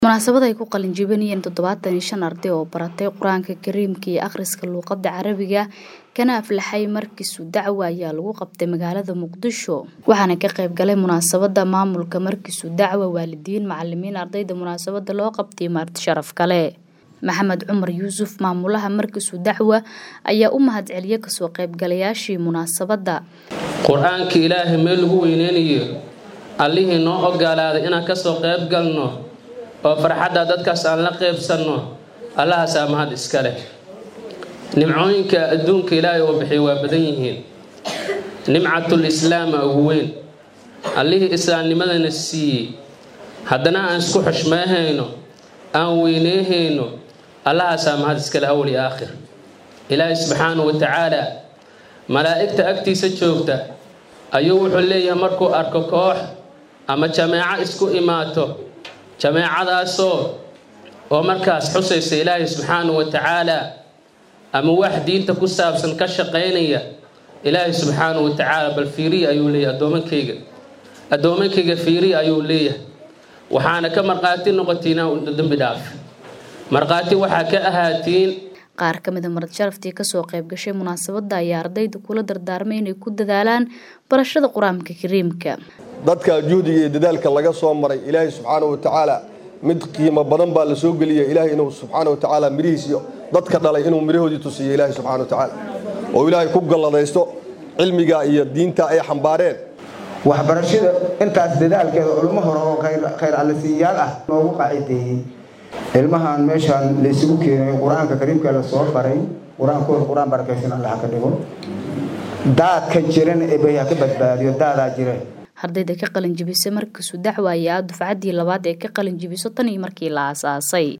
munaasabad ay ku qalin jebinayeen toddobaatan iyo shan arday oo baratay qur-aanka kariimka iyo akhriska luuqadda carabiga kana aflaxay markiisu dacwa ayaa lagu qabtay magaalada muqdisho waxaana ka qayb galay munaasabada maamulka markiisu dacwa waalidiin macalimiin ardayda munaasabada loo qabtay maarti sharaf kale maxamed cumar yuusuf maamulaha markiisu dacwa ayaa u mahadceliyay kasoo qaybgalayaashii munaasabada qur-aanka ilaahay meel lagu weyneynayo allihii noo ogolaaday inaan kasoo qayb galno oo farxadda dadkaas aan la qaybsanno allahaasaa mahad iska leh nimcooyinka adduunka ilaahay oo bixiy waa badan yihiin nimcatul islaama ugu weyn allihii islaamnimadana siiyey haddana aan isku xushmeehayno aan weyneehayno allahaasaa mahad iska leh awal iyo aakhir ilaahay subxaanahu wa tacaala malaa'igta agtiisa joogta ayuu wuxuu leeyahay markuu arko koox ama jameeco isku imaato jameecadaasoo oo markaas xusaysa ilaahay subxaanahu wa tacaala ama wax diinta ku saabsan ka shaqaynaya ilaahay subxaanahu wa tacaala bal fiiriya ayuu leeyahay addoomankayga addoomankayga fiiriya ayuu leeyahay waxaana ka markhaati noqotiin dambi dhaaf markhaati waxaa ka ahaatiin qaar ka mida marad sharaftii kasoo qayb gashay munaasabada ayaa ardayda kula dardaarmay inay ku dadaalaan barashada qur-aanka kariimka dadka juhdiga iyo dadaalka laga soo maray ilaahay subxaanahu wa tacaala mid qiimo badan baa la soo geliya ilaahay inuu subxaana wa tacaala midhihiis iyo dadka dhalay inuu midhahoodii tusiiyo ilaahay subxana wa tacaala oo ilaahay ku galladaysto cilmiga iyo diinta ay xambaareen waxbarashada intaas dadaalkeeda culimo hore oo khayr allasiiyaal ah loogu qaacideeyey ilmahan meeshaan laysugu keenay qur-aanka kariimka la soo baray qur-aankooda qur-aan barakaysan allah ka dhigo daadka jiran ebay ha ka badbaadiyo daadaa jira ardayda ka qalin jebisay markiisu dacwa ayaa dufcaddii labaad ee ka qalin jebiso tan iyo markii la aasaasay